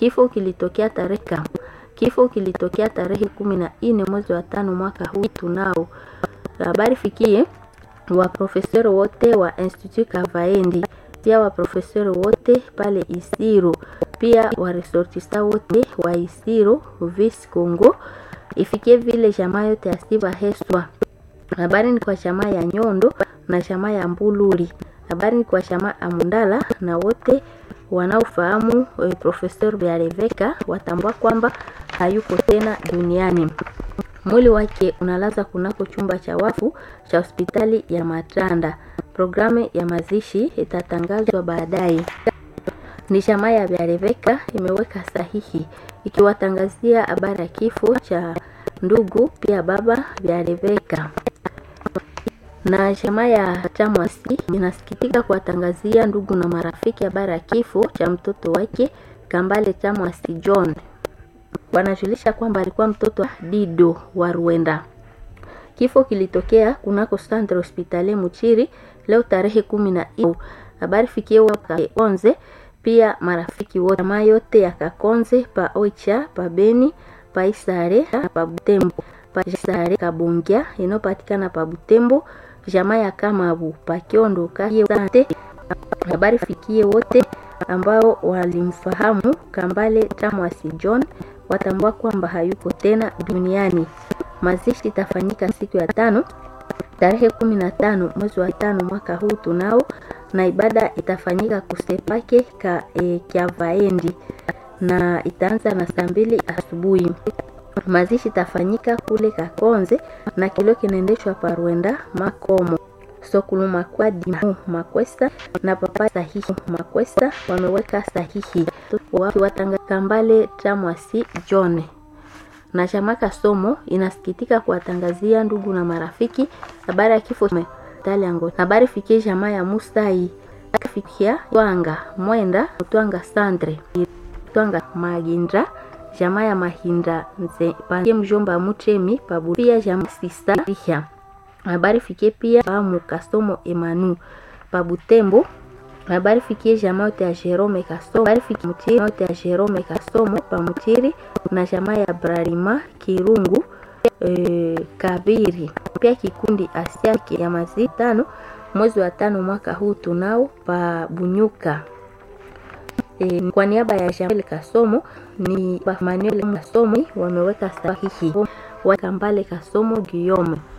Kifo kilitokea tarehe kifo kilitokea tarehe kumi na nne mwezi wa tano mwaka huu tunao. Habari fikie wa profesori wote wa Institut Kavaendi, pia wa profesori wote pale Isiro, pia wa resortista wote wa Isiro Vis Congo, ifikie vile jamaa yote ya Siva Heswa. Habari ni kwa jamaa ya Nyondo na jamaa ya Mbuluri. Habari ni kwa jamaa ya Mundala na wote wanaofahamu e, Profesor Biareveka watambua kwamba hayuko tena duniani. Mwili wake unalaza kunako chumba cha wafu cha hospitali ya Matanda. Programu ya mazishi itatangazwa baadaye. Ni jamaa ya Biareveka imeweka sahihi ikiwatangazia habari ya kifo cha ndugu pia baba Biareveka na jamaa ya Chamwasi inasikitika kuwatangazia ndugu na marafiki habari ya kifo cha mtoto wake Kambale Chamwasi John. Wanajulisha kwamba alikuwa mtoto wa Dido wa Rwanda. Kifo kilitokea kunako Centre Hospitalier Muchiri leo tarehe kumi na nne. Habari fikie Kakonze pia marafiki wote jamaa yote ya Kakonze pa Oicha pa Beni pa Isare na pa Butembo pa Isare Kabungia inayopatikana pa Butembo jamaa ya Kamabu Pakiondo Kasante. Habari fikie wote ambao walimfahamu Kambale Chamwasi John watambua kwamba hayuko tena duniani. Mazishi itafanyika siku ya tano tarehe kumi na tano mwezi wa tano mwaka huu tunao, na ibada itafanyika kusepake ka e, Kyavaendi na itaanza na saa mbili asubuhi. Mazishi itafanyika kule Kakonze na kilio kinaendeshwa Parwenda Makomo Sokulu Makwadi Makwesa na papa sahihi Makwesa wameweka sahihi wakiwatanga Kambale Chamwasi John na Chamaka Somo inasikitika kuwatangazia ndugu na marafiki habari ya kifo Taliango. Habari fikie jamaa ya Musai fikia Twanga Mwenda Twanga Sandre Twanga Maginda jamaa ya Mahinda nze pande mjomba Muchemi pabu pia jamaa sista Riha. Habari fikie pia pamu Kasomo Emanu Pabutembo. Habari fikie jamaa yote ya Jerome Kasomo. Habari fikie mchiri yote ya Jerome Kasomo pamuchiri na jamaa ya Brarima Kirungu e, Kabiri. Pia kikundi Asia ya mazi tano mwezi wa tano mwaka huu tunao pa Bunyuka. E, kwa niaba ya Jamel Kasomo ni Manuel Kasomo wameweka sahihi wa Kambale Kasomo Guillaume